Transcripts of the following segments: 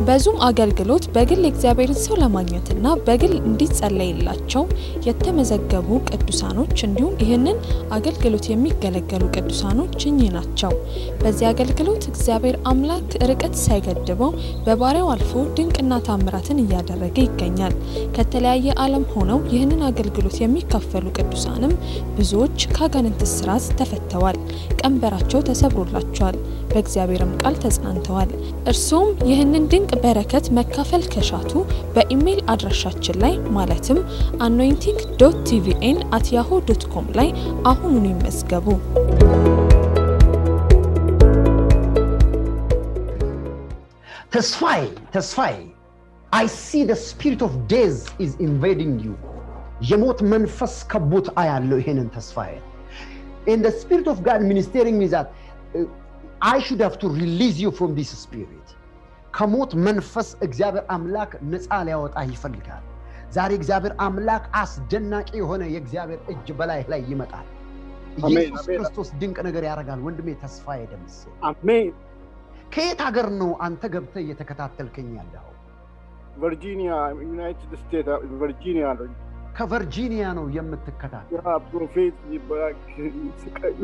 በዙም አገልግሎት በግል የእግዚአብሔርን ሰው ለማግኘትና በግል እንዲጸለይላቸው የተመዘገቡ ቅዱሳኖች እንዲሁም ይህንን አገልግሎት የሚገለገሉ ቅዱሳኖች እኚህ ናቸው። በዚህ አገልግሎት እግዚአብሔር አምላክ ርቀት ሳይገድበው በባሪያው አልፎ ድንቅና ታምራትን እያደረገ ይገኛል። ከተለያየ ዓለም ሆነው ይህንን አገልግሎት የሚካፈሉ ቅዱሳንም ብዙዎች ከአጋንንት እስራት ተፈተዋል፣ ቀንበራቸው ተሰብሮላቸዋል፣ በእግዚአብሔርም ቃል ተጽናንተዋል። እርሱም ይህንን ድንቅ በረከት መካፈል ከሻቱ በኢሜይል አድራሻችን ላይ ማለትም አኖይንቲንግ ዶት ቲቪኤን አት ያሆ ዶት ኮም ላይ አሁኑኑ ይመዝገቡ። ተስፋዬ ተስፋዬ አይ ሲ ደ ስፒሪት ኦፍ ዴዝ ኢዝ ኢንቬዲንግ ዩ የሞት መንፈስ ከቦት አያለው ይሄንን ተስፋዬ in the spirit of God ministering me that uh, I should have to release you from this spirit. ከሞት መንፈስ እግዚአብሔር አምላክ ነፃ ሊያወጣ ይፈልጋል። ዛሬ እግዚአብሔር አምላክ አስደናቂ የሆነ የእግዚአብሔር እጅ በላይ ላይ ይመጣል። አሜን፣ ኢየሱስ አሜን። ክርስቶስ ድንቅ ነገር ያደርጋል። ወንድሜ ተስፋዬ ደምሴ አሜን። ከየት ሀገር ነው አንተ ገብተህ እየተከታተልከኝ ያለው? ቨርጂኒያ ዩናይትድ ስቴትስ ቨርጂኒያ ነው። ከቨርጂኒያ ነው የምትከታተል። ያ ፕሮፌት ይባላል። ስቃዩ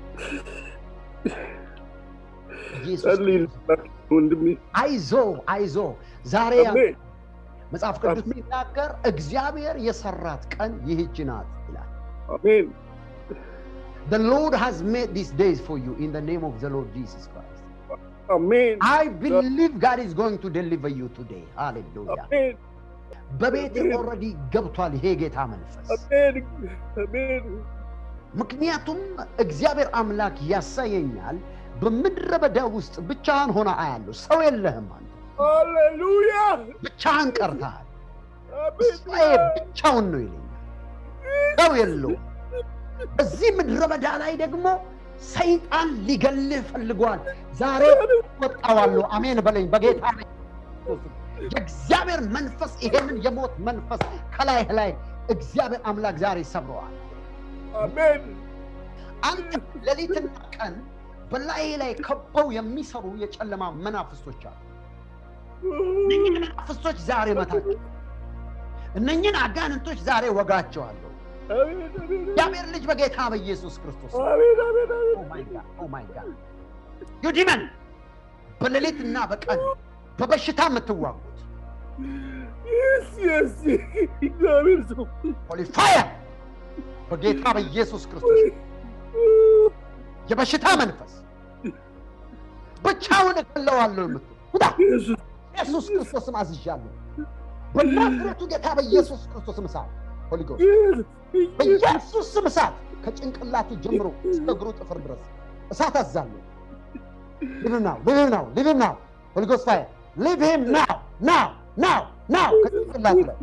ኢየሱስ ጸልይ ክርስቶስ ወንድሜ። አይዞ አይዞ ዛሬ አሜን መጽሐፍ ቅዱስ አሜን። ሲናገር እግዚአብሔር የሰራት ቀን ይህች ናት ይላል። አሜን The Lord has made these days for you in the name of the Lord Jesus Christ. አሜን I believe God is going to deliver you today. Hallelujah. አሜን በቤት አሜን። ኦልሬዲ ገብቷል ይሄ ጌታ መንፈስ። አሜን አሜን ምክንያቱም እግዚአብሔር አምላክ ያሳየኛል በምድረ በዳ ውስጥ ብቻህን ሆነ አያለሁ። ሰው የለህም አንተ ሃሌሉያ ብቻህን ቀርተሃል። አሜን ተስፋዬ ብቻውን ነው ይለኛል። ሰው የለውም። በዚህ ምድረ በዳ ላይ ደግሞ ሰይጣን ሊገልህ ፈልጓል። ዛሬ ወጣዋለሁ። አሜን በለኝ በጌታ ላይ የእግዚአብሔር መንፈስ ይሄንን የሞት መንፈስ ከላይህ ላይ እግዚአብሔር አምላክ ዛሬ ሰብረዋል። አሜን አንተ ሌሊትና ቀን በላይ ላይ ከበው የሚሰሩ የጨለማ መናፍስቶች አሉ። እነኝን መናፍስቶች ዛሬ መታቸው። እነኝን አጋንንቶች ዛሬ ወጋቸዋለሁ። አሜን አሜን እግዚአብሔር ልጅ በጌታ በኢየሱስ ክርስቶስ አሜን አሜን ኦ ማይ ጋድ ኦ ማይ ጋድ ዩ ዲመን በሌሊትና በቀን በበሽታ የምትዋጉት የስ የስ እግዚአብሔር ሰው ሆሊ ፋየር በጌታ በኢየሱስ ክርስቶስ የበሽታ መንፈስ ብቻውን እገለዋለሁ የምትል ውጣ ኢየሱስ ኢየሱስ ክርስቶስም አዝዣለሁ በናዝሬቱ ጌታ በኢየሱስ ክርስቶስም እሳት ሆሊ ጎስት ኢየሱስ በኢየሱስ ስም እሳት ከጭንቅላቱ ጀምሮ እስከ እግሩ ጥፍር ድረስ እሳት አዛለሁ። ሊቭ ናው ሊቭ ናው ሊቭ ናው ሆሊ ጎስት ፋየር ሊቭ ሂም ናው ናው ናው ናው ከጭንቅላቱ ላይ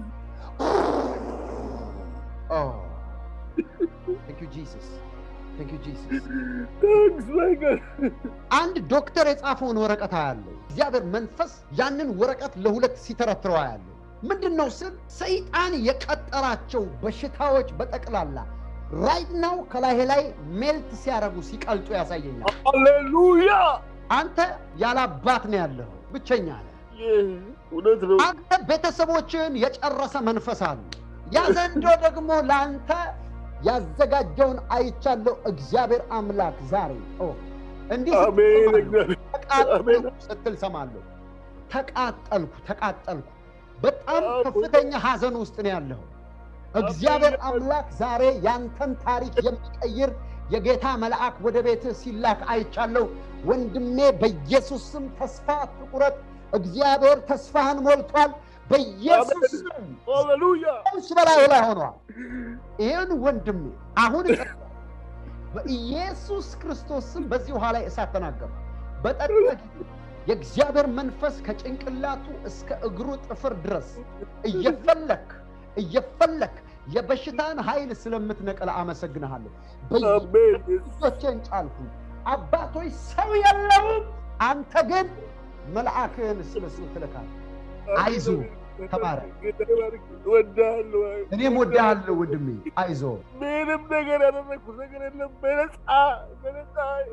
ቴንክ ዩ ጂሰስ ቴንክ ዩ ጂሰስ ታንክስ ማይ ጋድ አንድ ዶክተር የጻፈውን ወረቀት አያለሁ። እግዚአብሔር መንፈስ ያንን ወረቀት ለሁለት ሲተረትረው አያለሁ። ምንድን ነው ስል ሰይጣን የቀጠራቸው በሽታዎች በጠቅላላ ራይት ናው ከላይ ላይ ሜልት ሲያደርጉ ሲቀልጡ ያሳየኛል። ሃሌሉያ አንተ ያለ አባት ነው ያለኸው፣ ብቸኛ ነህ። እውነት ነው አንተ ቤተሰቦችን የጨረሰ መንፈስ አለ። ያ ዘንዶ ደግሞ ለአንተ ያዘጋጀውን አይቻለሁ። እግዚአብሔር አምላክ ዛሬ ኦ፣ እንዲህ አሜን ስትል እግዚአብሔር ተቃጠልኩ ስትል ሰማለሁ። ተቃጠልኩ ተቃጠልኩ። በጣም ከፍተኛ ሐዘን ውስጥ ነው ያለው። እግዚአብሔር አምላክ ዛሬ ያንተን ታሪክ የሚቀይር የጌታ መልአክ ወደ ቤትህ ሲላክ አይቻለሁ። ወንድሜ በኢየሱስ ስም ተስፋ አትቁረጥ። እግዚአብሔር ተስፋህን ሞልቷል። በኢየሱስ ስም ሃሌሉያ ፈውስ በላዩ ላይ ሆኗል። ይህን ወንድሜ አሁን እጠጣለሁ። በኢየሱስ ክርስቶስ ስም በዚህ ውሃ ላይ እሳት ተናገሩ። በጠጣ ጊዜ የእግዚአብሔር መንፈስ ከጭንቅላቱ እስከ እግሩ ጥፍር ድረስ እየፈለክ እየፈለክ የበሽታን ኃይል ስለምትነቅል አመሰግንሃለሁ። አሜን በኢየሱሶቼን ጫልኩ። አባቶች ሰው የለውም፣ አንተ ግን መልአክህን ስለሱ ትልካል። አይዞ ተባረክ። ጌታ ይባርክ። እወድሃለሁ። እኔም ወድሃለሁ ወንድሜ፣ አይዞ ምንም ነገር ያደረግኩት ነገር የለም። በነፃ በነፃ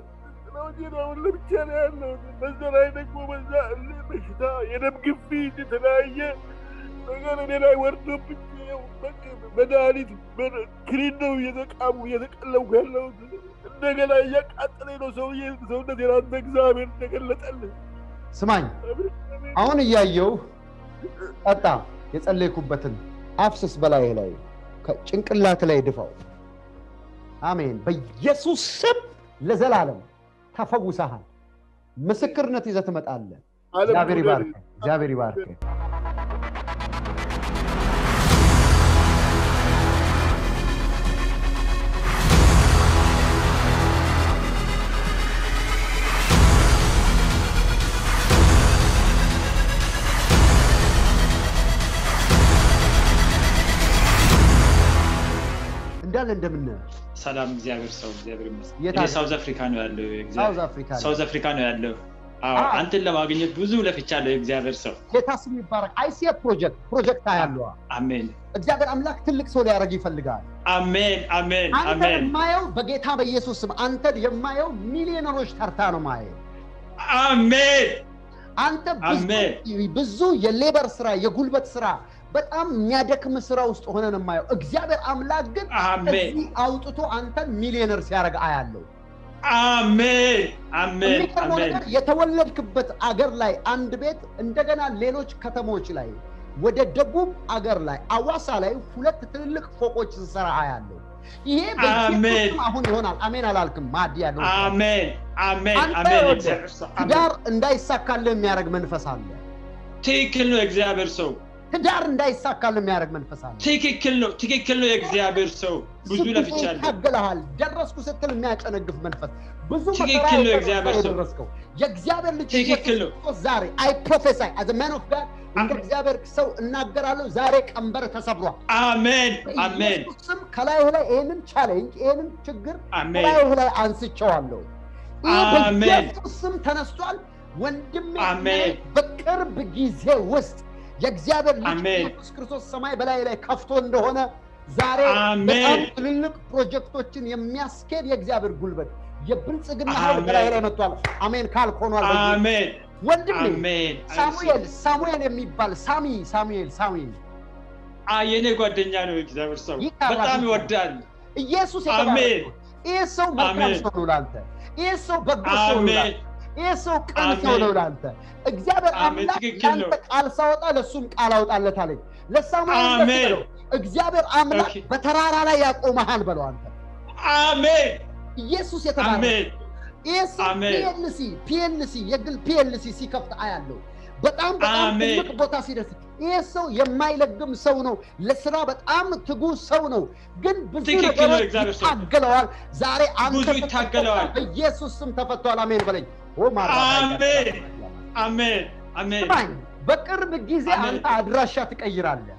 ነው እንጂ ነው አሁን ለብቻ ነው ያለሁት። በዛ ላይ ደግሞ በዛ እልህ በሽታ፣ የደም ግፊት፣ የተለያየ ነገር እኔ ላይ ወርዶብኝ ይኸው በቃ መድኃኒት በ- ክኒን ነው እየተቃሙ እየተቀለብኩ ያለሁት። እንደገና እያቃጠለኝ ነው ሰውዬ ሰውነት የራንተ እግዚአብሔር እንደገለጠልህ ስማኝ አሁን እያየው ጠጣ የጸለይኩበትን አፍስስ በላይ ላይ ከጭንቅላት ላይ ድፋው አሜን በኢየሱስ ስም ለዘላለም ተፈውሰሃል ምስክርነት ይዘህ ትመጣለህ ዓለም እግዚአብሔር ዙሪያ ይባርክ እግዚአብሔር ይባርክ እንዳለ እንደምን ሰላም እግዚአብሔር ሰው እግዚአብሔር ይመስገን። የት እኔ አለ? ሳውዝ አፍሪካ ነው ያለው። እግዚአብሔር- ሳውዝ አፍሪካ ላይ ሳውዝ አፍሪካ ነው ያለው። አዎ አዎ። አንተን ለማግኘት ብዙ ለፍቻለሁ። እግዚአብሔር ሰው ጌታ ስም ይባረክ አይሲያ ፕሮጀክት ፕሮጀክት ያለዋ አሜን እግዚአብሔር አምላክ ትልቅ ሰው ሊያደርግ ይፈልጋል አሜን አሜን አንተን አሜን የማየው በጌታ በኢየሱስ ስም አንተን የማየው ሚሊዮነሮች ተርታ ነው ማየው አሜን አንተ ብዙ- አሜን። ብዙ የሌበር ስራ የጉልበት ስራ በጣም የሚያደክም ስራ ውስጥ ሆነን የማየው እግዚአብሔር አምላክ ግን አሜን እዚህ አውጥቶ አንተን ሚሊዮነር ሲያደርግ አያለው አሜን አሜን የሚገርመው አሜን ነገር የተወለድክበት አገር ላይ አንድ ቤት እንደገና ሌሎች ከተሞች ላይ ወደ ደቡብ አገር ላይ አዋሳ ላይ ሁለት ትልልቅ ፎቆች ስሰራ አያለው ይሄ አሜን። በኢየሱስም አሁን ይሆናል አሜን አላልክም ማድ ያለው አሜን አሜን አንተ አሜን ይኸውልህ፣ እግዚአብሔር ሰው አሜን። ትዳር እንዳይሳካልህ የሚያደርግ መንፈስ አለ ትክክል ነው እግዚአብሔር ሰው ትዳር እንዳይሳካልህ የሚያደርግ መንፈስ አለ ትክክል ነው ትክክል ነው የእግዚአብሔር ሰው ብዙ ብዙ ጊዜ ለፍቻለሁ ይታገልሃል ደረስኩ ስትል የሚያጨነግፍ መንፈስ ብዙ ትክክል መከራ ነው የደረስከው የእግዚአብሔር ሰው። የደረስከው የእግዚአብሔር ልጅ ትክክል ነው። ኢየሱስ ክርስቶስ ዛሬ አይ ፕሮፌሳይ አዘ ማን ኦፍ ጋድ እንደ እግዚአብሔር ሰው እናገራለሁ ዛሬ ቀንበር ተሰብሯል አሜን አሜን በኢየሱስ ስም ከላይህ ላይ ይህንን ቻሌንጅ ይህንን ችግር አሜን ከላይህ ላይ አንስቼዋለሁ ይህ አሜን። በኢየሱስ ስም ተነስቷል ወንድሜ አሜን። በቅርብ ጊዜ ውስጥ የእግዚአብሔር ልጅ አሜን። ኢየሱስ ክርስቶስ ሰማይ በላይ ላይ ከፍቶ እንደሆነ ዛሬ አሜን። በጣም ትልልቅ ፕሮጀክቶችን የሚያስኬድ የእግዚአብሔር ጉልበት የብልጽግና ኃይል አሜን። በላይ ላይ መጥቷል አሜን ካልክ ሆኗል በኢየሱስ አሜን ወንድሜ አሜን ሳሙኤል ሳሙኤል የሚባል ሳሚ ሳሙኤል ሳሙኤል አ የኔ ጓደኛ ነው እግዚአብሔር ሰው ይካራል፣ በጣም ይካራል። ይወዳል ኢየሱስ አሜን። የተባረከ ይህ ሰው መልካም አሜን። ሰው ነው ለአንተ ይህ ሰው በጎ ሰው ነው አሜን ለአንተ ይህ ሰው ቅን አሜን። ሰው ነው ለአንተ እግዚአብሔር አሜን፣ አምላክ ትክክል ነው። ለአንተ ቃል ሳወጣ ለእሱም ቃል አውጣለት አለኝ ለሳሙኤል እንደዚህ አሜን። በለው፣ እግዚአብሔር አምላክ ኦኬ። በተራራ ላይ ያቆመሃል በለው አንተ አሜን ኢየሱስ የተባረከ አሜን ይህ ሰው አሜን። ፒኤልሲ ፒኤልሲ የግል ፒኤልሲ ሲከፍት አያለው በጣም በጣም አሜን። ትልቅ ቦታ ሲደርስ ይህ ሰው የማይለግም ሰው ነው ለስራ በጣም ትጉ ሰው ነው ግን ብዙ ትክክል ነው ነገሮች እግዚአብሔር ሰው። ይታገለዋል ዛሬ አንተ ብዙ ይታገለዋል። በኢየሱስ ስም ተፈቷል አሜን በለኝ ኦ ማራ አሜን። አሜን አሜን ስማኝ በቅርብ ጊዜ አሜን። አንተ አድራሻ ትቀይራለህ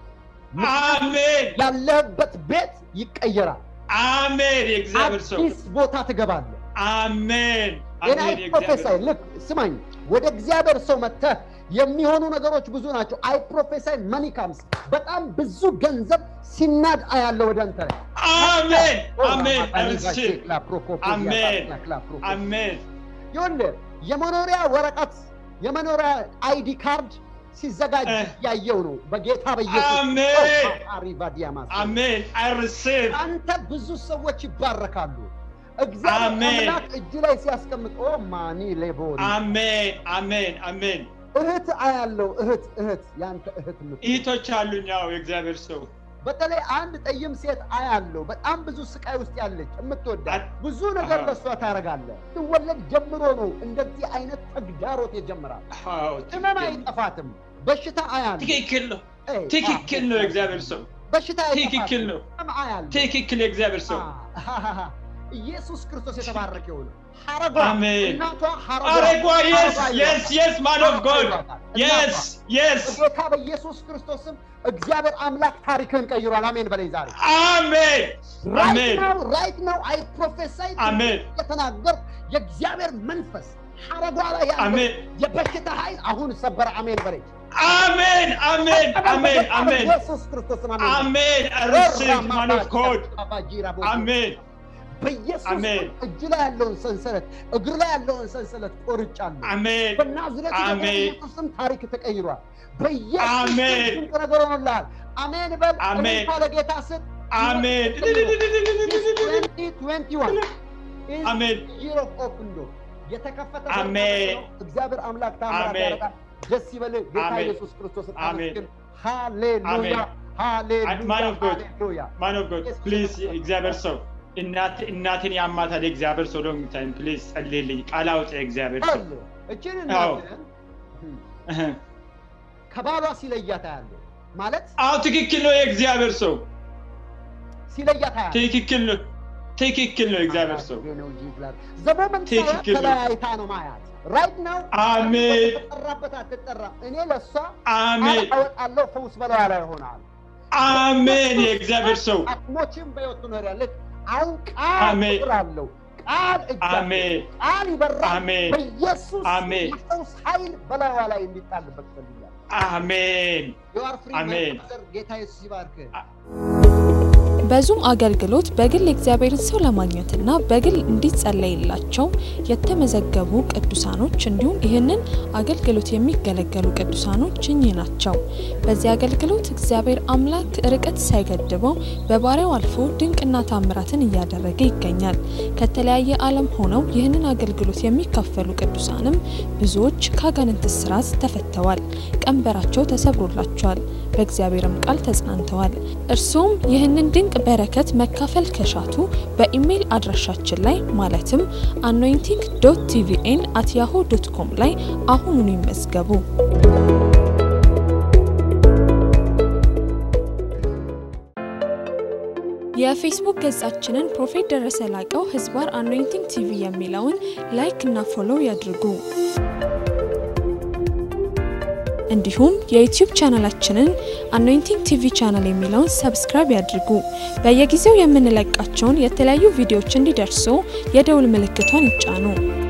አሜን ያለህበት ቤት ይቀየራል አሜን የእግዚአብሔር ሰው አዲስ ቦታ ትገባለህ አሜን ሌላ አሜን ፕሮፌሳይ የእግዚአብሔር ልክ ስማኝ ወደ እግዚአብሔር ሰው መጥተህ የሚሆኑ ነገሮች ብዙ ናቸው አይ ፕሮፌሳይ መኒ ካምስ በጣም ብዙ ገንዘብ ሲናድ አያለ ወደ አንተ ላይ አሜን ኦ አሜን ማማታኒ አርስ ጋሼክላ ፕሮኮፖ አሜን። ዲያታክላ ክላ ፕሮኮፖ። አሜን ይኸውልህ የመኖሪያ ወረቀት የመኖሪያ አይዲ ካርድ ሲዘጋጅ እ። ያየው ነው በጌታ በኢየሱስ አሜን። አሪቫዲያማስ አሜን አይርስብ አንተ ብዙ ሰዎች ይባረካሉ እግዚአብሔር አሜን። አምላክ እጅ ላይ ሲያስቀምጥ ኦ ማኒ ሌቦሪ አሜን አሜን አሜን እህት አያለው እህት እህት ያንተ እህት የምትሆን እህቶች አሉኝ ያው የእግዚአብሔር ሰው በተለይ አንድ ጠይም ሴት አያለው በጣም ብዙ ስቃይ ውስጥ ያለች የምትወዳት አት- ብዙ ነገር አሃ። ለእሷ ታደርጋለህ ትወለድ ጀምሮ ነው እንደዚህ አይነት ተግዳሮት የጀመራል አዎ ህመም ትክክል አይጠፋትም በሽታ አያለው ትክክል ነው ኤይ፣ ትክክል ነው የእግዚአብሔር ሰው በሽታ አይጠፋትም ትክክል ነው ህመም አያለው ትክክል የእግዚአብሔር ሰው አሃሃሃ። ኢየሱስ ክርስቶስ የተባረከ ይሁን ሐረጓ አሜን። እናቷ ሐረጓ አረጓ የስ ሐረጓ የስ የስ ማን ኦፍ ጎድ ይሏታል። የስ የስ በጌታ በኢየሱስ ክርስቶስም እግዚአብሔር አምላክ ታሪክን ቀይሯል። አሜን በለኝ ዛሬ አሜን ራይት አሜን ናው ራይት ናው አይ ፕሮፌሳይ አሜን የተናገር የእግዚአብሔር መንፈስ ሐረጓ ላይ ያለው አሜን የበሽታ ኃይል አሁን ሰበረ። አሜን በለኝ አሜን አሜን አሜን አሜን ኢየሱስ ክርስቶስን አሜን በለኝ። አሜን አርስብ ማን ኦፍ ጎድ አሜን በኢየሱስ አሜን። ስም እጅ ላይ ያለውን ሰንሰለት እግር ላይ ያለውን ሰንሰለት ቆርጫለሁ። አሜን በናዝሬቱ ጌታ አሜን። በኢየሱስ ስም ታሪክ ተቀይሯል። በኢየሱስ ስም አሜን። ድንቅ ነገር ሆኖልሃል። አሜን በል። አሜን። እልልታ ለጌታ ስጥ። አሜን 2021 is አሜን year of open door። የተከፈተ በር አሜን። ነው። እግዚአብሔር አምላክ ታምራት አሜን። ያደርጋል። ደስ ይበልህ። ጌታ አሜን። ኢየሱስ ክርስቶስን አሜን። አመስግን። ሃሌሉያ አሜን። ሃሌሉያ Man of God. ሃሌሉያ። ማን ኦፍ ጎድ ፕሊዝ እግዚአብሔር ሰው እናት እናቴን ያማታል እግዚአብሔር ሰው ሎንግ ታይም ፕሊዝ ጸልይልኝ ቃል አውጣ እግዚአብሔር ሰው አለ እችን አዎ። እናትህን እህ። ከባሏ ሲለያት ያለው ማለት አዎ ትክክል ነው የእግዚአብሔር ሰው ሲለያት ያለው ትክክል ነው ትክክል ነው እግዚአብሔር ሰው ዘሞመንት ትክክል ነው። ተለያይታ ነው ማያት ራይት ነው አሜን ተጠራበት አትጠራም እኔ ለእሷ አሜን ቃል አወጣለሁ ፈውስ በላዋ ላይ ይሆናል አሜን የእግዚአብሔር ሰው አትሞችም በሕይወት ትኖሪያለች አሁን ቃል አሜን። ቁጥር አለው ቃል እጅ አለው። አሜን ቃል ይበራል አሜን በኢየሱስ አሜን። የፈውስ ኃይል በላዋ ላይ እንዲጣልበት ፈልጋል አሜን የዋር ፍሪ አሜን። ጌታ ኢየሱስ ይባርክ በዙም አገልግሎት በግል የእግዚአብሔርን ሰው ለማግኘትና በግል እንዲጸለይላቸው የተመዘገቡ ቅዱሳኖች እንዲሁም ይህንን አገልግሎት የሚገለገሉ ቅዱሳኖች እኚህ ናቸው። በዚህ አገልግሎት እግዚአብሔር አምላክ ርቀት ሳይገድበው በባሪያው አልፎ ድንቅና ታምራትን እያደረገ ይገኛል። ከተለያየ ዓለም ሆነው ይህንን አገልግሎት የሚካፈሉ ቅዱሳንም ብዙዎች ከአጋንንት እስራት ተፈተዋል፣ ቀንበራቸው ተሰብሮላቸዋል፣ በእግዚአብሔርም ቃል ተጽናንተዋል። እርሱም ይህንን ድንቅ በረከት መካፈል ከሻቱ በኢሜይል አድራሻችን ላይ ማለትም አኖይንቲንግ ዶት ቲቪኤን አት ያሆ ዶት ኮም ላይ አሁኑኑ ይመዝገቡ። የፌስቡክ ገጻችንን ፕሮፌት ደረሰ ላቀው ህዝባር አኖይንቲንግ ቲቪ የሚለውን ላይክ እና ፎሎው ያድርጉ። እንዲሁም የዩቲዩብ ቻናላችንን አኖይንቲንግ ቲቪ ቻናል የሚለውን ሰብስክራይብ ያድርጉ። በየጊዜው የምንለቃቸውን የተለያዩ ቪዲዮዎች እንዲደርሱ የደውል ምልክቷን ይጫኑ።